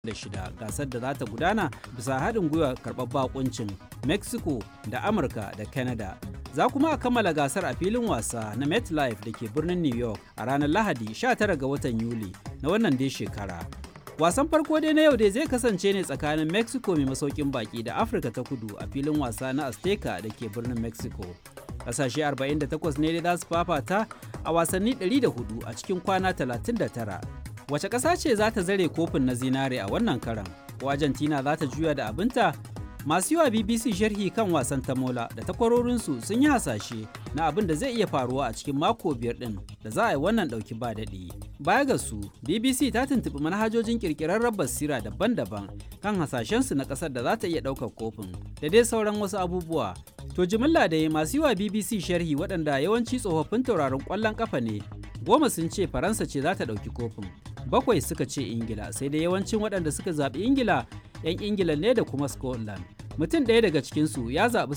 da shida gasar da za ta gudana bisa haɗin gwiwa karɓar bakuncin mexico da amurka da canada za kuma a kammala gasar a filin wasa na metlife da ke birnin new york a ranar lahadi 19 ga watan yuli na wannan dai shekara wasan farko dai na yau dai zai kasance ne tsakanin mexico mai masaukin baki da afirka ta kudu a filin wasa na azteca da ke birnin mexico kasashe 48 ne dai za su fafata a wasanni 104 a cikin kwana 39 wace ƙasa ce za ta zare kofin na zinare a wannan karan ko argentina za ta juya da abinta masu yiwa bbc sharhi kan wasan tamola da takwarorinsu sun yi hasashe na abin da zai iya faruwa a cikin mako biyar din da za a yi wannan ɗauki ba daɗi baya ga su bbc ta tuntuɓi manhajojin ƙirƙirarren basira daban-daban kan hasashensu na ƙasar da za ta iya ɗaukar kofin da dai sauran wasu abubuwa to jimilla da masu yiwa bbc sharhi waɗanda yawanci tsofaffin tauraron ƙwallon ƙafa ne goma sun ce faransa ce za ta ɗauki kofin bakwai suka ce ingila sai dai yawancin waɗanda suka zaɓi ingila 'yan ingila ne da kuma scotland mutum ɗaya daga cikinsu ya zaɓi